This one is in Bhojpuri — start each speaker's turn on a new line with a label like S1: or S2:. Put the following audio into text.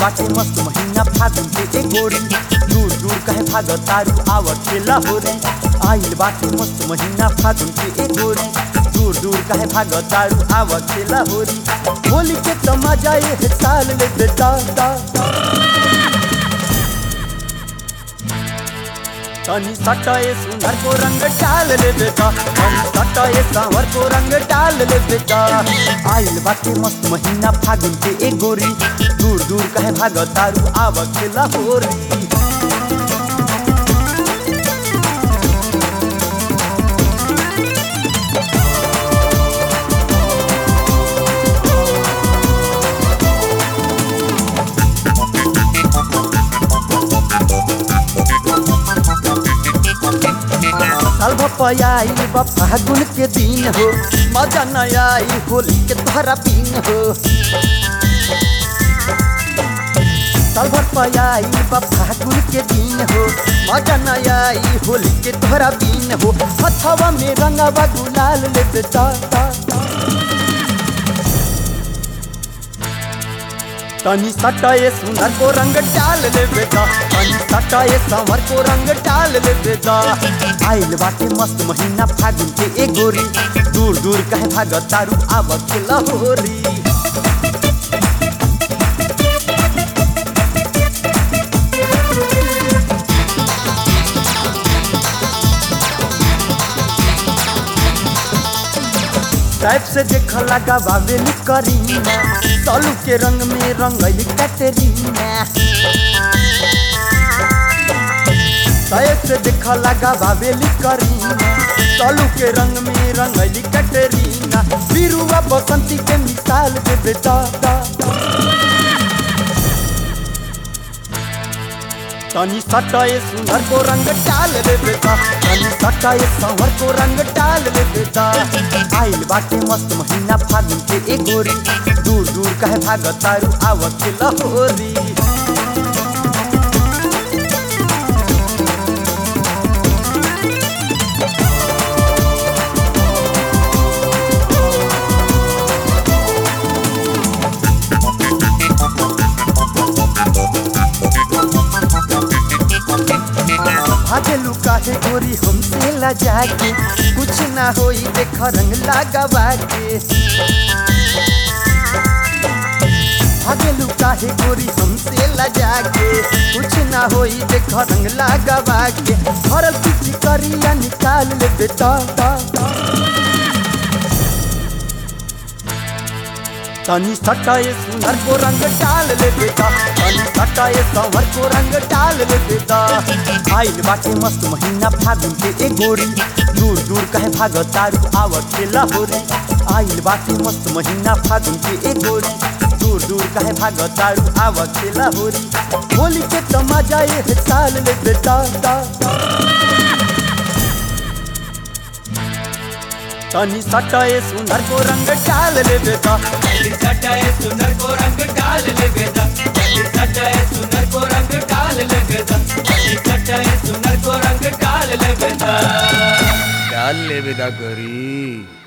S1: बाटे मस्त महीना फागुन के ए गोरी दूर दूर कहे भाग तारू आवत के लहोरी आइल बाटे मस्त महीना फागुन के ए गोरी दूर दूर कहे भाग तारू आवत के लहोरी होली के तमाजा ये साल ले बेटा दा तनी सटाए सुंदर को रंग डाल ले बेटा तनी सटाए सांवर को रंग डाल ले बेटा आइल बाटे मस्त महीना फागुन के ए गोरी दूर दूर कहे भाग तारू आवक के लाहौरी साल भपयाई बा फागुन के दिन हो मजा न आई होली के तोहरा पीन हो साल भपयाई बा फागुन के दिन हो मजा न आई होली के तोहरा पीन हो हथवा में रंगवा गुलाल ले बेटा ता, ता। तनी सटाए सुनर को रंग डाल ले बेटा तनी सटाए संवर को रंग डाल ले बेटा आइल बाटे मस्त महीना फागुन के ए गोरी दूर दूर कहे भाग तारू आवत के लहोरी टाइप से देख लगा बाबेली करीना तलू के रंग में रंगली कैटरीना टाइप से देख लगा बाबेली करीना तलू के रंग में रंगली कैटरीना बिरुआ बसंती के मिसाल दे बेटा दा, दा। तनी सटाए सुनर को रंग डाल ले बेटा तनी सटाए संवर को रंग डाल ले बेटा आइल बाटे मस्त महीना फागुन के ए गोरी दूर दूर कहे भाग तारू आवत के लहोरी भागेलू काहे गोरी हमसे लजा के कुछ ना होई देख रंग लगावा के भागेलू काहे गोरी हमसे लजा के कुछ ना होई देख रंग लगावा के भरल किसी करिया निकाल ले बेटा ता, ता। तनी सटाए सुनर को रंग डाल ले बेटा तनी सटाए संवर को रंग डाल ले बेटा आइल बाटे मस्त महीना फागुन के ए गोरी दूर दूर कहे भाग तारू आवत के लाहौरी आइल बाटे मस्त महीना फागुन के ए गोरी दूर दूर कहे भाग तारू आवत के लाहौरी होली के तमाजा ये साल ले बेटा दा, दा। तनी सटाए सुनर को रंग डाल ले बेटा
S2: जल्दी सटाए सुनर को रंग डाल ले बेटा जल्दी सटाए सुनर को रंग डाल ले बेटा जल्दी सटाए सुनर को रंग डाल ले बेटा
S3: डाल ले बेदा करी